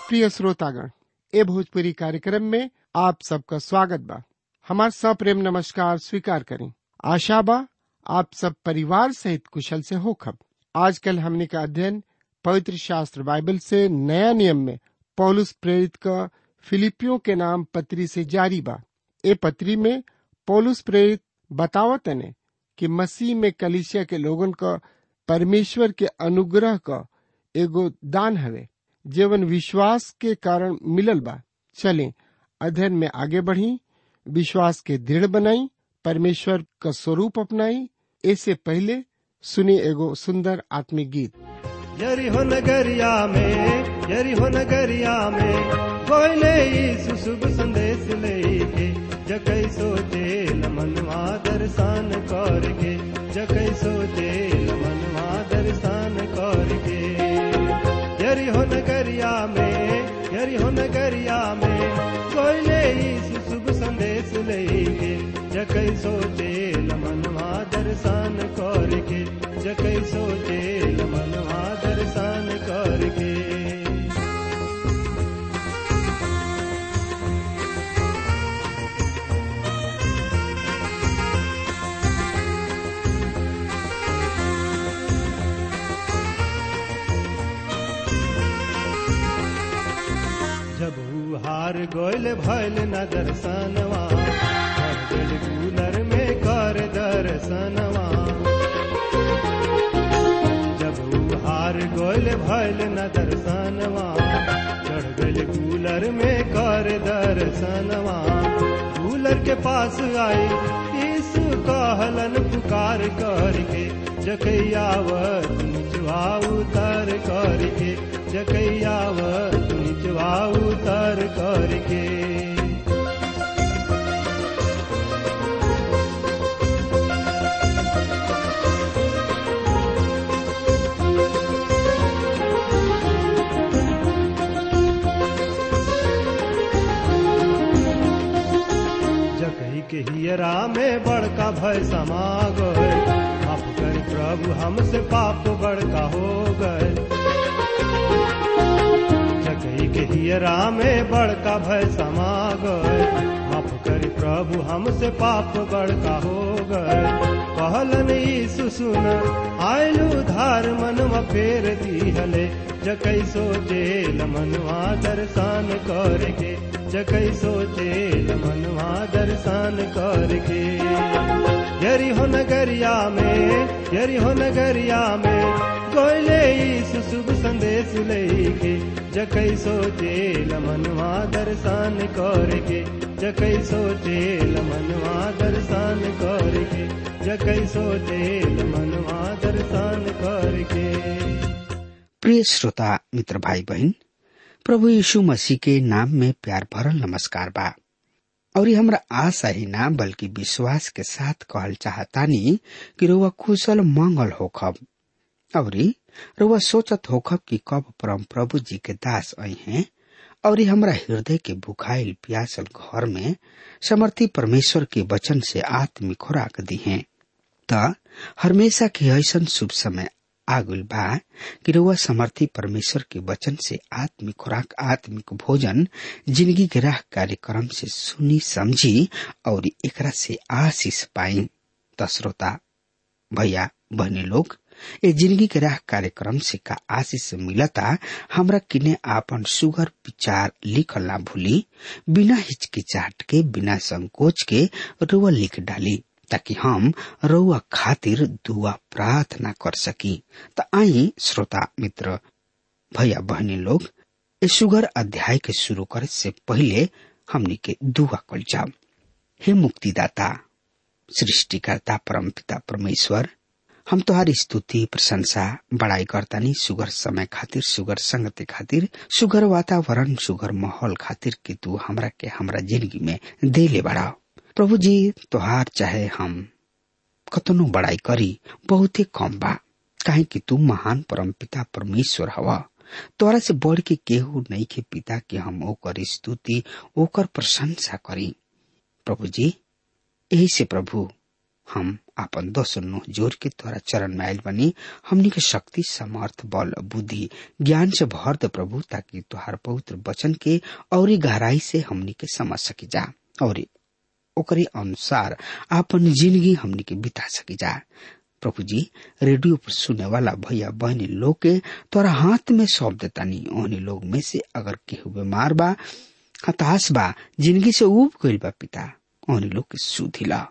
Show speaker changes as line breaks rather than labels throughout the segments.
प्रिय श्रोतागण ए भोजपुरी कार्यक्रम में आप सबका स्वागत बा हमार सप्रेम नमस्कार स्वीकार करें आशा बा आप सब परिवार सहित कुशल से होखब आजकल हमने का अध्ययन पवित्र शास्त्र बाइबल से नया नियम में पौलुस प्रेरित का फिलिपियों के नाम पत्री से जारी बा ए पत्री में पौलुस प्रेरित बतावत ने कि मसीह में कलिसिया के लोगन का परमेश्वर के अनुग्रह का एगो दान हवे जीवन विश्वास के कारण मिलल बा चले अध्ययन में आगे बढ़ी विश्वास के दृढ़ बनाई परमेश्वर का स्वरूप अपनाई ऐसे पहले सुनी एगो सुंदर आत्मिक गीत
यरिहो नगरिया में यरिहो नगरिया में कोयले यीशु शुभ संदेश लेके जकै सोचे मनवा दर्शन करके जकै सोचे मनवा दर्शन करके यरिहो नगरिया में यरिहो नगरिया में कोयले यीशु शुभ संदेश लेके जकै सोचे मनवा दर्शन करके जकै सोचे मनवा दर्शन करके जब ऊ हार गोयल भैल न दर्शनवा हर दिल कूलर में कर दर्शनवा जब ऊ हार गोयल भैल न दर्शनवा चढ़ गल कूलर में कर दर्शनवा कूलर के पास आई यीशु कहलन पुकार करके जकैयावत निचवा उतर करके जकैयावत निचवा उतर करके जकही के हियरा में बड़का भय समा गए माफ कर प्रभु हमसे पाप बड़का हो गए जकही के हियरा में बड़का भय समा गए माफ कर प्रभु हमसे पाप बड़का हो गए कहलन यीशु सुन आयलु धार मनवा फेर दीहले जकै सोचे मनवा दर्शन करके जकै सोचे मनवा दर्शन करके यरी हो नगरिया में यरी हो नगरिया में कोयले यीशु शुभ संदेश लेके जकै सोचे मनवा दर्शन करके जकै सोचे मनवा दर्शन करके जकै सोचे मनवा दर्शन करके
प्रिय श्रोता मित्र भाई बहन प्रभु यीशु मसीह के नाम में प्यार भरल नमस्कार बा और ये हमरा आशा ही ना बल्कि विश्वास के साथ कहल चाहतानी कि रुआ कुशल मंगल होखब और रुआ सोचत होखब कि कब परम प्रभु जी के दास आई हैं और हमरा हृदय के भुखाइल प्यासल घर में समर्थी परमेश्वर के वचन से आत्मिक खुराक दी हैं त हमेशा के ऐसा शुभ समय आगुल बा कि रुआ समर्थी परमेश्वर के वचन से आत्मिक खुराक आत्मिक भोजन जिंदगी के राह कार्यक्रम से सुनी समझी और एकरा से आशीष पाई त श्रोता भैया बहनी लोग ए जिंदगी के राह कार्यक्रम से का आशीष मिलता हमरा किने आपन सुगर विचार लिखल ना भूली बिना हिचकिचाहट के बिना संकोच के रुआ लिख डाली ताकि हम रउआ खातिर दुआ प्रार्थना कर सकी त आई श्रोता मित्र भैया बहनी लोग ए सुगर अध्याय के शुरू करे से पहले हमनी के दुआ कल जाओ हे मुक्तिदाता सृष्टिकर्ता परमपिता परमेश्वर हम तोहारी स्तुति प्रशंसा बड़ाई करतानी सुगर समय खातिर सुगर संगति खातिर सुगर वातावरण सुगर माहौल खातिर कि तू हमरा के हमरा जिंदगी में दे ले बढ़ाओ प्रभु जी तोहार चाहे हम कतनो बड़ाई करी बहुते कम बा काहे कि तू महान परम पिता परमेश्वर हवा तोरा से बढ़ के केहू नहीं के पिता के हम ओकर स्तुति ओकर प्रशंसा करी प्रभु जी यही से प्रभु हम आपन दोसर नुह जोर के तोरा चरण में आयल बनी हमनी के शक्ति समर्थ बल बुद्धि ज्ञान से भर दे प्रभु ताकि तुहार पवित्र वचन के और गहराई से हमनी के समझ सकी जा और ओकरे अनुसार आपन जिंदगी हमनी के बिता सकी जा प्रभु जी रेडियो पर सुने वाला भैया बहनी लोग के तोरा हाथ में सौंप देता नहीं ओहनी लोग में से अगर केहू बीमार बा हताश बा जिंदगी से उब गईल बा पिता ओहनी लोग के सुधिला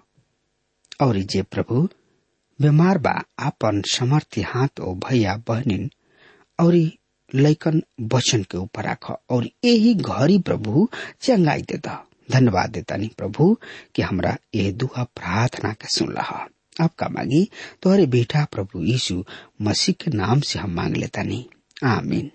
और जे प्रभु बीमार बा आपन समर्थी हाथ ओ भैया बहनिन और लैकन वचन के ऊपर राख और यही घड़ी प्रभु चंगाई देता धन्यवाद देता नहीं प्रभु कि हमरा ये दुआ प्रार्थना के सुन रहा आपका मांगी तोहरे बेटा प्रभु यीशु मसीह के नाम से हम मांग लेता नहीं आमीन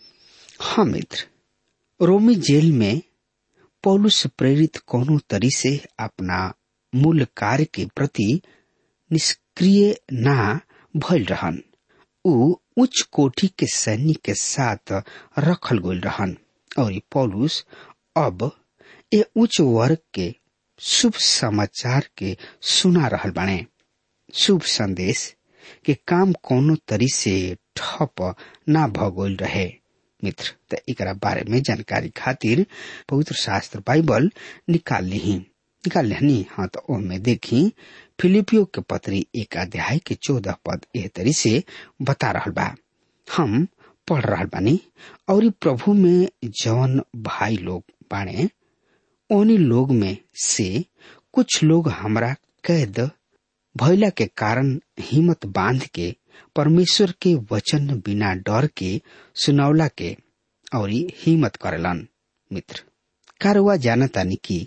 हाँ मित्र रोमी जेल में पौलुस प्रेरित कोनो तरी से अपना मूल कार्य के प्रति निष्क्रिय ना भइल रहन ऊ उच्च कोटि के सैनिक के साथ रखल गइल रहन और पौलुस अब ए उच्च वर्ग के शुभ समाचार के सुना रहल बाणे शुभ संदेश के काम कोनो तरी से ठप ना भगोल रहे मित्र त एकरा बारे में जानकारी खातिर पवित्र शास्त्र बाइबल निकाल ली निकाल लेनी हाँ तो ओमे देखी फिलिपियो के पत्री एक अध्याय के चौदह पद एह तरी से बता रहल बा हम पढ़ रहल बानी और प्रभु में जवन भाई लोग बाणे उन्हीं लोग में से कुछ लोग हमरा कैद भैला के कारण हिम्मत बांध के परमेश्वर के वचन बिना डर के सुनौला के और हिम्मत करेलन मित्र कारवा जानतानी कि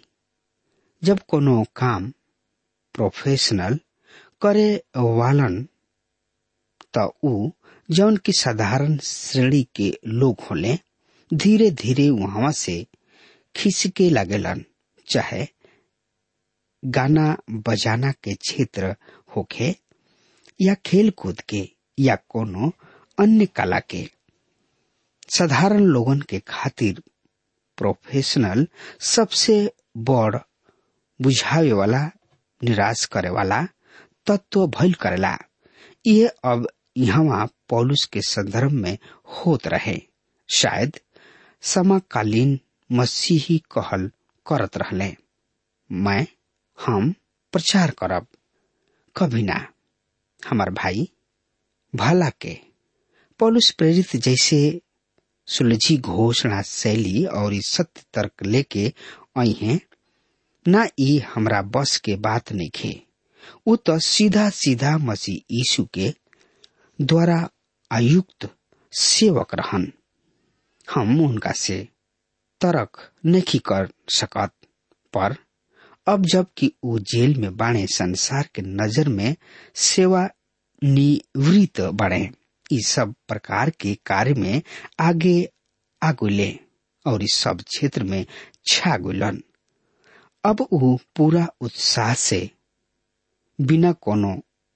जब कोनो काम प्रोफेशनल करे वालन त ऊ जौन की साधारण श्रेणी के लोग होले धीरे धीरे वहां से खिसके लगेलन चाहे गाना बजाना के क्षेत्र होखे या खेल कूद के या कोनो अन्य कला के साधारण लोगन के खातिर प्रोफेशनल सबसे बड़ बुझावे वाला निराश करे वाला तत्व भइल करेला ये अब यहाँ पौलुस के संदर्भ में होत रहे शायद समकालीन मसीही कहल करत रहले मैं हम प्रचार करब कभी ना हमार भाई भला के पौलुस प्रेरित जैसे सुलझी घोषणा शैली और सत्य तर्क लेके आई हैं ना ई हमरा बस के बात नहीं खे उ तो सीधा सीधा मसीह यीशु के द्वारा आयुक्त सेवक रहन हम उनका से तर्क नहीं कर सकत पर अब जब कि वो जेल में बाणे संसार के नजर में सेवा निवृत्त बढ़े इस सब प्रकार के कार्य में आगे आगुले और इस सब क्षेत्र में छा गुलन अब वो पूरा उत्साह से बिना कोनो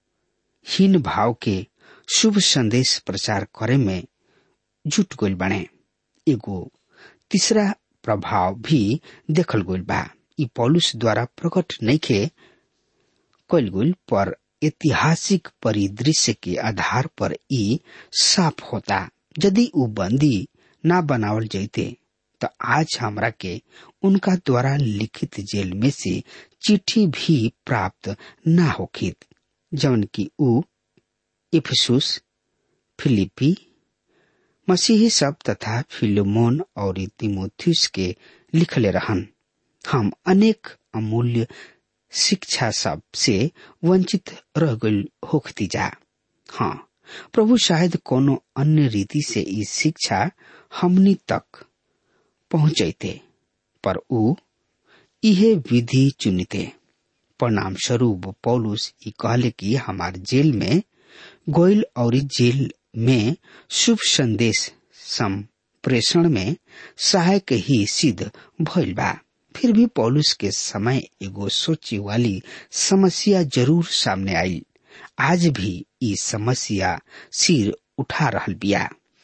हीन भाव के शुभ संदेश प्रचार करे में जुट गइल बने एगो तीसरा प्रभाव भी देखल गइल बा ई पॉलुस द्वारा प्रकट नइखे कइल गइल पर ऐतिहासिक परिदृश्य के आधार पर ई साफ होता यदि उ बंदी ना बनावल जैते तो आज हमरा के उनका द्वारा लिखित जेल में से चिट्ठी भी प्राप्त ना होखित जौन की उ इफिसुस फिलिपी मसीही सब तथा फिलोमोन और तिमोथियस के लिखले रहन हम अनेक अमूल्य शिक्षा सब से वंचित रह गई होखती जा हाँ प्रभु शायद कोनो अन्य रीति से ई शिक्षा हमनी तक पहुंचते पर उ इहे विधि चुनिते परिणाम स्वरूप पौलुस ई कहले कि हमार जेल में गोयल और जेल में शुभ संदेश संप्रेषण में सहायक ही सिद्ध भइल बा फिर भी पौलुस के समय एगो सोचे वाली समस्या जरूर सामने आई आज भी ई समस्या सिर उठा रहल बिया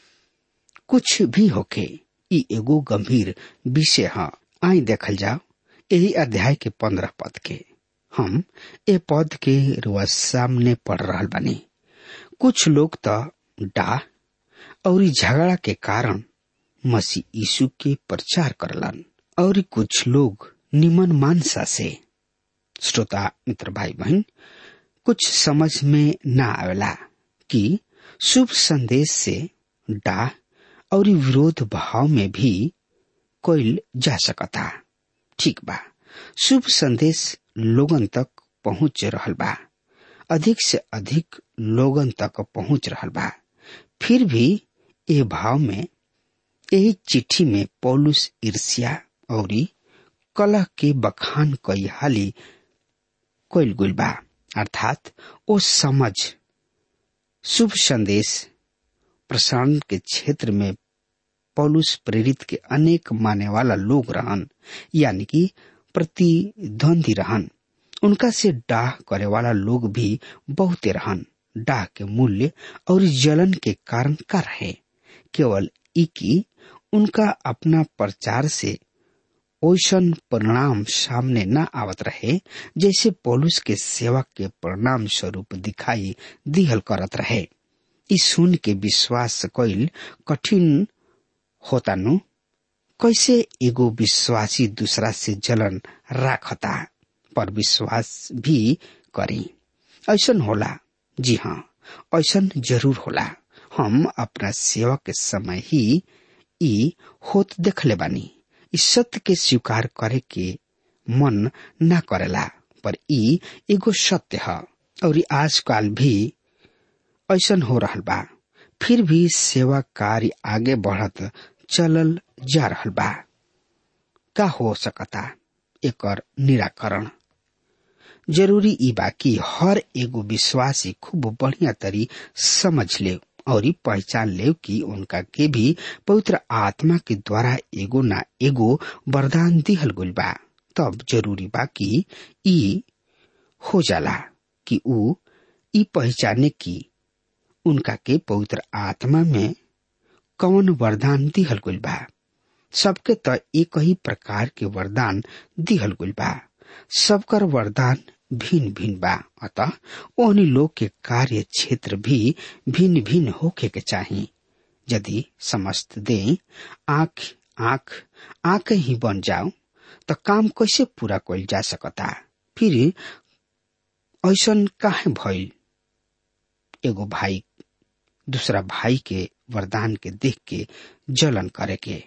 कुछ भी होके ई एगो गंभीर विषय है आई देखल जाओ यही अध्याय के पंद्रह पद के हम ए पद के रुआ सामने पढ़ रहल बानी कुछ लोग तो डाह और झगड़ा के कारण मसीह यीशु के प्रचार करलन और कुछ लोग निमन मानसा से श्रोता मित्र भाई बहन कुछ समझ में ना आवेला कि शुभ संदेश से डाह और विरोध भाव में भी कोई जा सकता ठीक बा शुभ संदेश लोगन तक पहुंच रहल बा अधिक से अधिक लोगन तक पहुंच रहल बा फिर भी ए भाव में यही चिट्ठी में पौलुस ईर्ष्या और कलह के बखान कई हाली कोइल गुल बा अर्थात ओ समझ शुभ संदेश प्रसारण के क्षेत्र में पौलुस प्रेरित के अनेक माने वाला लोग रहन यानी कि प्रतिद्वंदी रहन उनका से डाह करे वाला लोग भी बहुते रहन डाह के मूल्य और जलन के कारण का रहे केवल इकी उनका अपना प्रचार से ओसन परिणाम सामने न आवत रहे जैसे पौलुस के सेवा के परिणाम स्वरूप दिखाई दिहल करत रहे इस सुन के विश्वास कईल कठिन होता नु कैसे एगो विश्वासी दूसरा से जलन राखता पर विश्वास भी करी ऐसन होला जी हाँ ऐसन जरूर होला हम अपना सेवा के समय ही ई होत देखले बानी इस सत्य के स्वीकार करे के मन न करेला पर ई एगो सत्य है और आजकल भी ऐसन हो रहल बा फिर भी सेवा कार्य आगे बढ़त चलल जा रहल बा का हो सकता एकर निराकरण जरूरी ई बा कि हर एगो विश्वासी खूब बढ़िया तरी समझ ले और पहचान ले कि उनका के भी पवित्र आत्मा के द्वारा एगो ना एगो वरदान दिहल गइल बा तब जरूरी बा कि ई हो जाला कि ऊ ई पहचाने की उनका के पवित्र आत्मा में कौन वरदान दिहल गइल बा सबके त एक ही प्रकार के वरदान दिहल गइल बा सबकर वरदान भिन्न भिन्न बा अतः ओहनी लोग के कार्य क्षेत्र भी भिन्न भिन्न होके के चाही यदि समस्त दे आंख आंख आंख ही बन जाओ तो काम कैसे पूरा कइल जा सकता फिर ऐसन काहे भइल एगो भाई दूसरा भाई के वरदान के देख के जलन करे के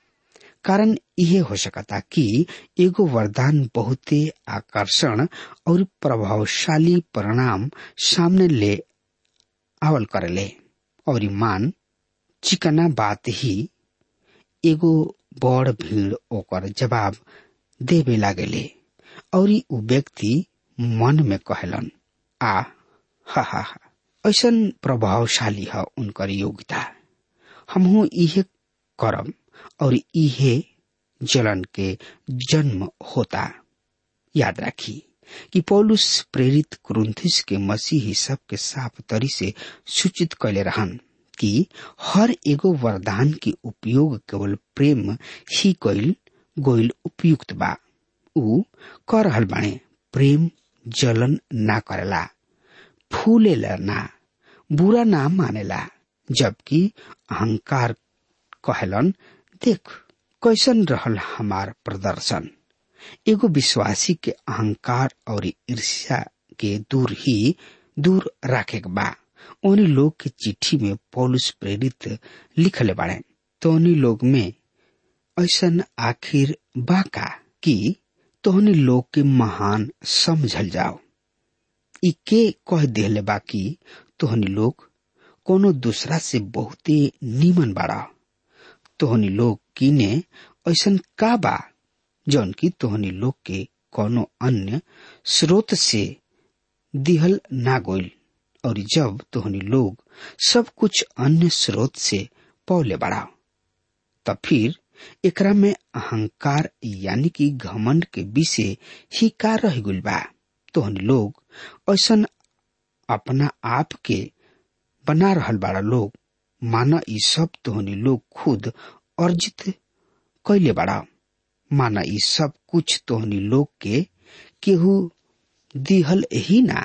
कारण यह हो सकता कि एगो वरदान बहुते आकर्षण और प्रभावशाली परिणाम सामने ले आवल करेले और मान चिकना बात ही एगो बड़ भीड़ ओकर जवाब देवे लागेले और उ व्यक्ति मन में कहलन आ हा हा हा ऐसन प्रभावशाली है उनकर योग्यता हमहू इहे करम और इहे जलन के जन्म होता याद राखी कि पौलुस प्रेरित क्रुंथिस के मसीही सब के साफ तरी से सूचित कैले रहन कि हर एगो वरदान के उपयोग केवल प्रेम ही कैल गोइल उपयुक्त बा ऊ कर रहल बाणे प्रेम जलन ना करेला फूलेला ना बुरा ना मानेला जबकि अहंकार कहलन देख कैसन रहल हमार प्रदर्शन एगो विश्वासी के अहंकार और ईर्ष्या के दूर ही दूर राखे बा उन्हीं लोग के चिट्ठी में पौलुस प्रेरित लिखले बाड़े तो उन्हीं लोग में ऐसन आखिर बाका कि तोहनी लोग के महान समझल जाओ ई के कह दिले बाकी तोहनी लोग कोनो दूसरा से बहुते नीमन बाड़ा तोहनी लोग किने ऐसन का बा जौन की तोहनी लोग के कोनो अन्य स्रोत से दिहल ना गोइल और जब तोहनी लोग सब कुछ अन्य स्रोत से पौले बढ़ा तब फिर एकरा में अहंकार यानी कि घमंड के विषय ही का रह गुल बा तोहनी लोग ऐसन अपना आप के बना रहल बाड़ा लोग माना ई सब तोहनी लोग खुद अर्जित कैले बाड़ा माना ई सब कुछ तोहनी लोग के केहू दिहल ही ना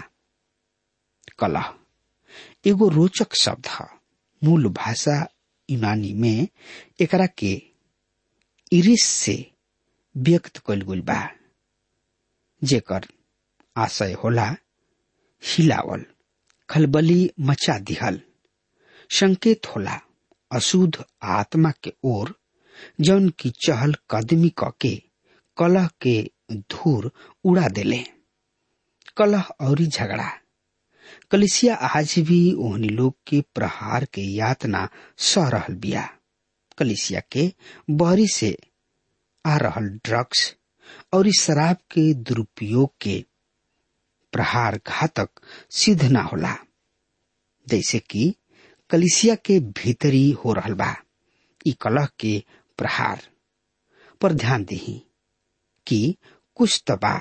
कलह एगो रोचक शब्द है मूल भाषा यूनानी में एकरा के इरिस से व्यक्त कल गई बा जेकर आशय होला हिलावल खलबली मचा दिहल संकेत होला अशुद्ध आत्मा के ओर जौन की चहल कदमी के कलह के धूर उड़ा देले कलह और झगड़ा कलिसिया आज भी ओहनी लोग के प्रहार के यातना सह रहल बिया कलिसिया के बहरी से आ रहल ड्रग्स और शराब के दुरुपयोग के प्रहार घातक सिद्ध ना होला जैसे कि कलिसिया के भीतरी हो रहल बा ई कलह के प्रहार पर ध्यान दही कि कुछ तबा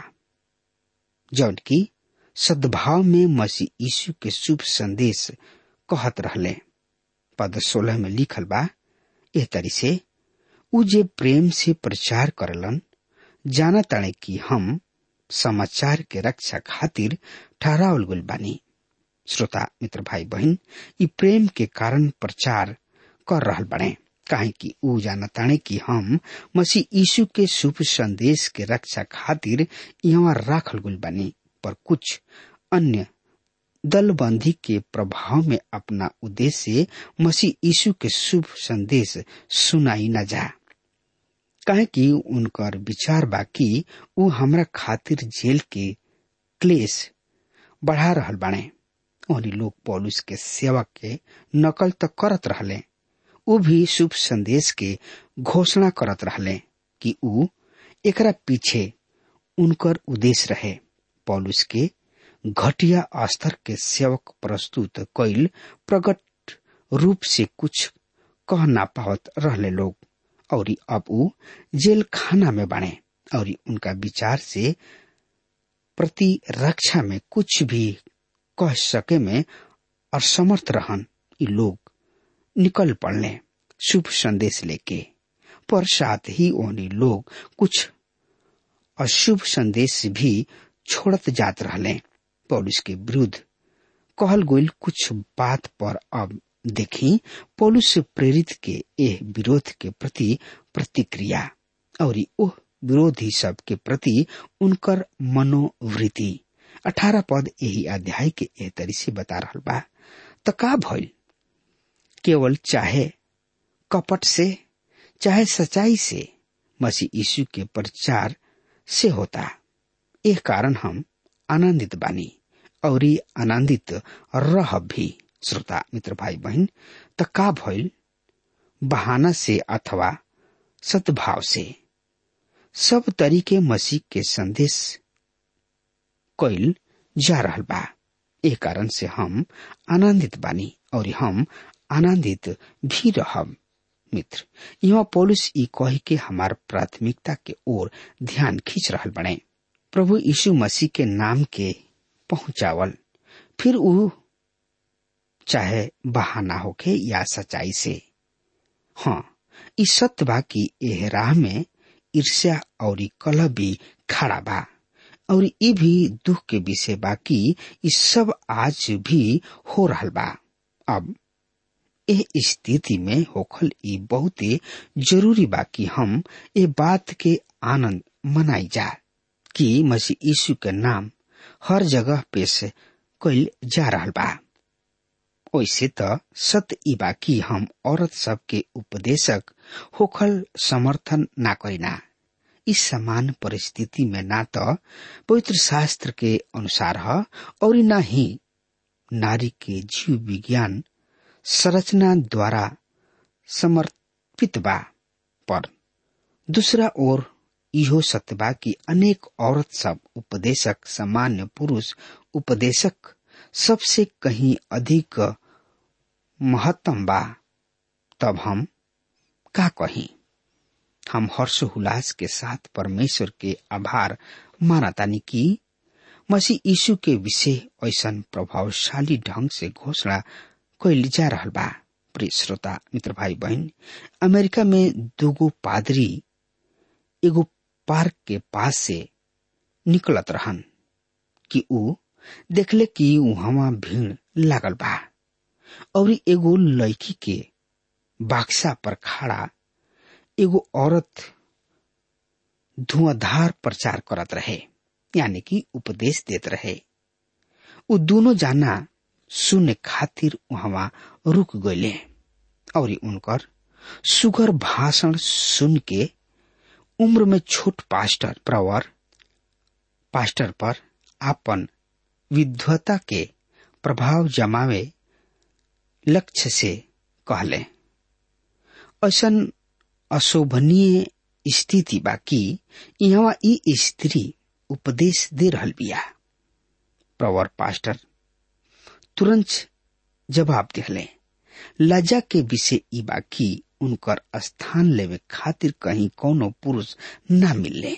जौन की सद्भाव में मसीह यीशु के शुभ संदेश कहत रहले पद सोलह में लिखल बा एह तरी से उ जे प्रेम से प्रचार करलन जाना ताणे कि हम समाचार के रक्षा खातिर ठहरावल गल बानी श्रोता मित्र भाई बहन ई प्रेम के कारण प्रचार कर रहल बने काहे कि ऊ जानताणे कि हम मसीह यीशु के शुभ संदेश के रक्षा खातिर यहाँ राखल गुल बानी पर कुछ अन्य दलबंदी के प्रभाव में अपना उद्देश्य मसीह यीशु के शुभ संदेश सुनाई न जा काहे कि उनकर विचार बा कि ऊ हमरा खातिर जेल के क्लेश बढ़ा रहल बाणे ओहनी लोग पौलुस के सेवा के नकल तो करत रहले ऊ भी शुभ संदेश के घोषणा करत रहले कि ऊ एकरा पीछे उनकर उद्देश्य रहे पौलुस के घटिया स्तर के सेवक प्रस्तुत कैल प्रकट रूप से कुछ कह ना पावत रहले लोग और अब ऊ जेल खाना में बने और उनका विचार से प्रतिरक्षा में कुछ भी कह सके में असमर्थ रहन ये लोग निकल पड़ने शुभ संदेश लेके पर साथ ही ओहनी लोग कुछ अशुभ संदेश भी छोड़त जात रहले पौलुस के विरुद्ध कहल गोल कुछ बात पर अब देखी पौलुस से प्रेरित के एह विरोध के प्रति प्रतिक्रिया और ओह विरोधी सब के प्रति उनकर मनोवृत्ति अठारह पद यही अध्याय के एह तरी से बता रहा बा त का भइल केवल चाहे कपट से चाहे सच्चाई से मसीह यीशु के प्रचार से होता एह कारण हम आनंदित बानी और आनंदित रह भी श्रोता मित्र भाई बहन त का भइल बहाना से अथवा सद्भाव से सब तरीके मसीह के संदेश कैल जा रहल बा ए कारण से हम आनंदित बानी और हम आनंदित भी रहब मित्र यहाँ पौलुस ई कही के हमार प्राथमिकता के ओर ध्यान खींच रहल बने प्रभु यीशु मसीह के नाम के पहुंचावल फिर ऊ चाहे बहाना होके या सच्चाई से हाँ ई सत्य बा कि एह राह में ईर्ष्या और कलह भी खड़ा बा और ये भी दुख के विषय बा कि ई सब आज भी हो रहल बा अब एह स्थिति में होखल ई बहुते जरूरी बा कि हम ए बात के आनंद मनाई जा कि मसीह यीशु के नाम हर जगह पेश कैल जा रहल बा ओइसे त सत्य ई बा कि हम औरत सब के उपदेशक होखल समर्थन ना करिना इस समान परिस्थिति में ना तो पवित्र शास्त्र के अनुसार है और न ही नारी के जीव विज्ञान संरचना द्वारा समर्पित बा पर दूसरा ओर इहो सत्य बा कि अनेक औरत सब उपदेशक सामान्य पुरुष उपदेशक सबसे कहीं अधिक महत्तम बा तब हम का कहीं हम हर्षोल्लास के साथ परमेश्वर के आभार मानतानी कि मसीह यीशु के विषय ऐसा प्रभावशाली ढंग से घोषणा कैल जा रहा बा प्रिय श्रोता मित्र भाई बहन अमेरिका में दूगो पादरी एगो पार्क के पास से निकलत रहन कि ऊ देखले कि वहां भीड़ लागल बा और एगो लड़की के बाक्सा पर खड़ा एगो औरत धुआंधार प्रचार करत रहे यानी कि उपदेश देत रहे उ दोनों जाना सुने खातिर वहां रुक गए और उनकर सुगर भाषण सुन के उम्र में छोट पास्टर प्रवर पास्टर पर आपन विद्वता के प्रभाव जमावे लक्ष्य से कहले ऐसन अशोभनीय स्थिति बा कि यहाँ ई स्त्री उपदेश दे रहल बिया प्रवर पास्टर तुरंत जवाब दिहले लज्जा के विषय ई बा कि उनकर स्थान लेवे खातिर कहीं कोनो पुरुष ना मिलले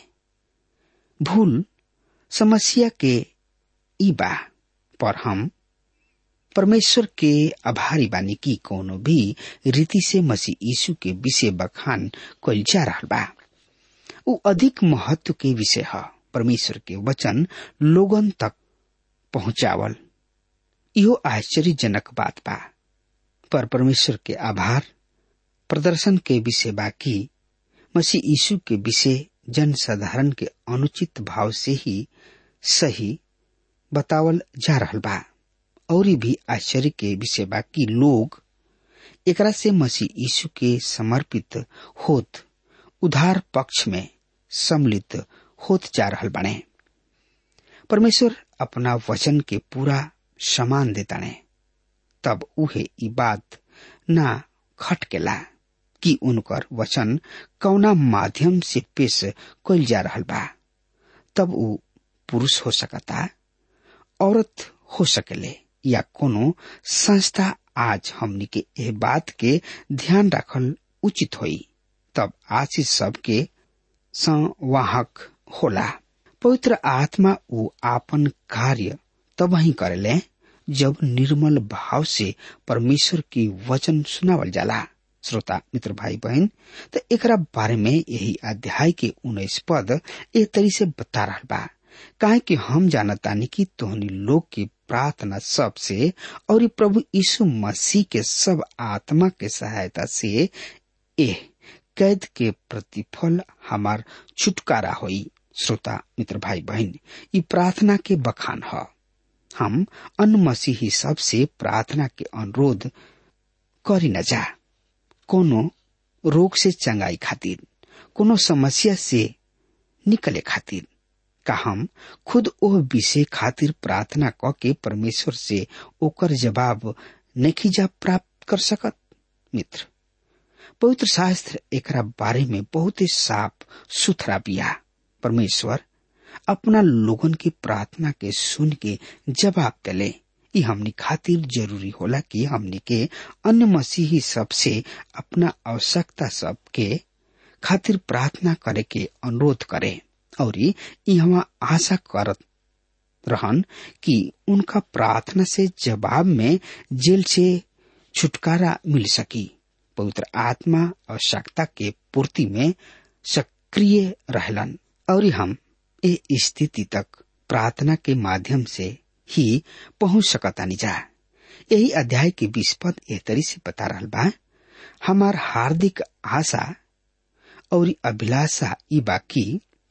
भूल समस्या के ई बा पर हम परमेश्वर के आभारी बानी की कोनो भी रीति से मसीह यीशु के विषय बखान कल जा रहा बा उ अधिक महत्व के विषय है परमेश्वर के वचन लोगन तक पहुंचावल इहो आश्चर्यजनक बात बा पर परमेश्वर के आभार प्रदर्शन के विषय बाकी मसीह यीशु के विषय जन साधारण के अनुचित भाव से ही सही बतावल जा रहा बा और भी आश्चर्य के विषय बा कि लोग एकरा से मसीह यीशु के समर्पित होत उधार पक्ष में सम्मिलित होत जा रहा बने परमेश्वर अपना वचन के पूरा समान देता ने तब उहे ई बात ना खटकेला कि उनकर वचन कौना माध्यम से पेश कल जा रहा बा तब उ पुरुष हो सकता औरत हो सकेले या कोनो संस्था आज हमनी के एह बात के ध्यान रखल उचित होई तब आशीष सबके संवाहक होला पवित्र आत्मा उ आपन कार्य तब ही करेले जब निर्मल भाव से परमेश्वर की वचन सुनावल जाला श्रोता मित्र भाई बहन तो एकरा बारे में यही अध्याय के उन्नीस पद एक तरी से बता रहा बा काहे कि हम जानतानी कि तोहनी लोग की प्रार्थना सब से और प्रभु यीशु मसीह के सब आत्मा के सहायता से एह कैद के प्रतिफल हमार छुटकारा होई श्रोता मित्र भाई बहन ये प्रार्थना के बखान है हम अन मसीही सब से प्रार्थना के अनुरोध करी न जा कोनो रोग से चंगाई खातिर कोनो समस्या से निकले खातिर का हम खुद ओ विषय खातिर प्रार्थना क के परमेश्वर से ओकर जवाब नहीं जा प्राप्त कर सकत मित्र पवित्र शास्त्र एकरा बारे में बहुत ही साफ सुथरा बिया परमेश्वर अपना लोगन की प्रार्थना के सुन के जवाब दिले ई हमनी खातिर जरूरी होला कि हमनी के अन्य मसीही सब से अपना आवश्यकता सब के खातिर प्रार्थना करे के अनुरोध करे और यहाँ आशा करत रहन कि उनका प्रार्थना से जवाब में जेल से छुटकारा मिल सकी पवित्र आत्मा आवश्यकता के पूर्ति में सक्रिय रहलन और हम ए स्थिति तक प्रार्थना के माध्यम से ही पहुंच सकतानी जा यही अध्याय के बीस पद एह तरी से बता रहा बा हमार हार्दिक आशा और अभिलाषा ई बाकी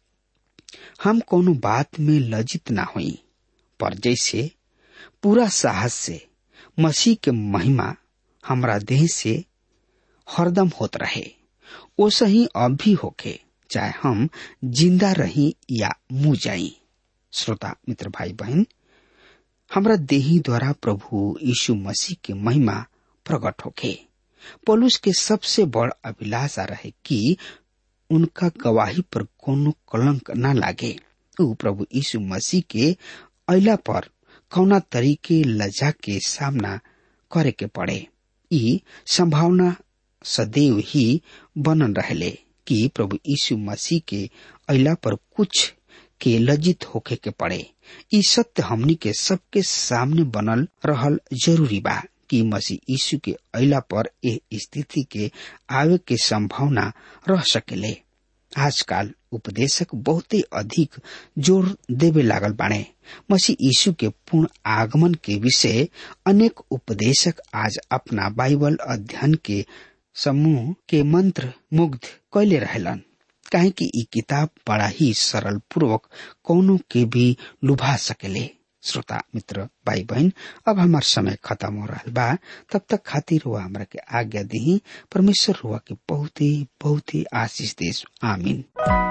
हम कोनो बात में लज्जित ना हुई पर जैसे पूरा साहस से मसीह के महिमा हमरा देह से हरदम होत रहे ओसे ही अब भी होके चाहे हम जिंदा रही या मुँह जाई श्रोता मित्र भाई बहन हमरा देही द्वारा प्रभु यीशु मसीह के महिमा प्रकट होके पलुस के सबसे बड़ अभिलाषा रहे कि उनका गवाही पर कोनो कलंक न लागे उ प्रभु यीशु मसीह के अला पर कौना तरीके लजा के सामना करे के पड़े ई संभावना सदैव ही बनन रहले कि प्रभु यीशु मसीह के अला पर कुछ के लज्जित होके के पड़े ई सत्य हमनी के सबके सामने बनल रहल जरूरी बा कि मसीह यीशु के अला पर ए स्थिति के आवे के संभावना रह सकेले आजकल उपदेशक बहुते अधिक जोर देवे लागल बाणे मसीह यीशु के पूर्ण आगमन के विषय अनेक उपदेशक आज अपना बाइबल अध्ययन के समूह के मंत्र मुग्ध कैले रहलन काहे कि ई किताब बड़ा ही सरल पूर्वक कौनो के भी लुभा सकेले श्रोता मित्र भाई बहन अब हमार समय खत्म हो रहा बा तब तक खातिर हुआ हमरा के आज्ञा दी परमेश्वर हुआ के बहुत ही बहुत ही आशीष देश आमीन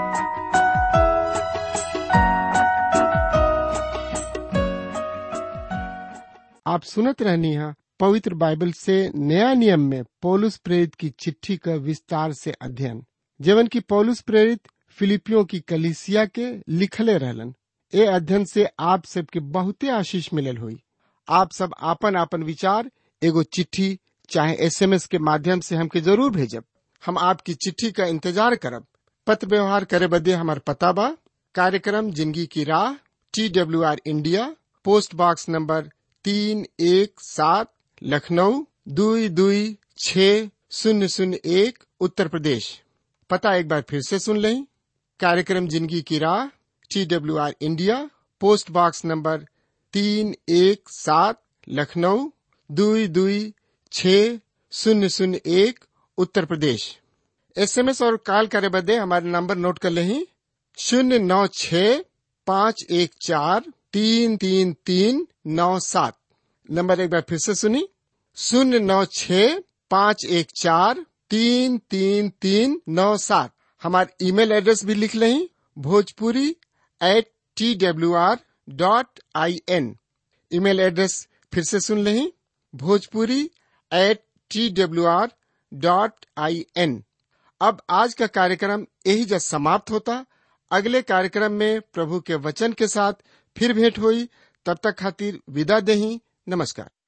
आप सुनत रहनी है पवित्र बाइबल से नया नियम में पौलुस प्रेरित की चिट्ठी का विस्तार से अध्ययन जीवन की पौलुस प्रेरित फिलिपियों की कलिसिया के लिखले रहलन ए अध्ययन से आप सबके बहुते आशीष मिलल हुई आप सब आपन आपन विचार एगो चिट्ठी चाहे एसएमएस के माध्यम से हमके जरूर भेजब हम आपकी चिट्ठी का इंतजार करब पत्र व्यवहार करे बदे हमार पता बा कार्यक्रम जिंदगी की राह T W R India post box number तीन एक सात लखनऊ दुई दुई छ शून्य शून्य एक उत्तर प्रदेश पता एक बार फिर से सुन लें कार्यक्रम जिंदगी की राह T W R India post box number तीन एक सात लखनऊ दुई दुई छ शून्य शून्य एक उत्तर प्रदेश एसएमएस और कॉल करे बदे हमारे नंबर नोट कर लें शून्य नौ छ पाँच एक चार तीन तीन तीन नौ सात नंबर एक बार फिर से सुनी शून्य नौ छ पाँच एक चार तीन तीन तीन नौ सात हमारे ईमेल एड्रेस भी लिख लें Bhojpuri at T W R dot I N email address फिर से सुन लें Bhojpuri at T W R dot I N अब आज का कार्यक्रम यही जब समाप्त होता अगले कार्यक्रम में प्रभु के वचन के साथ फिर भेंट हुई तब तक खातिर विदा दही नमस्कार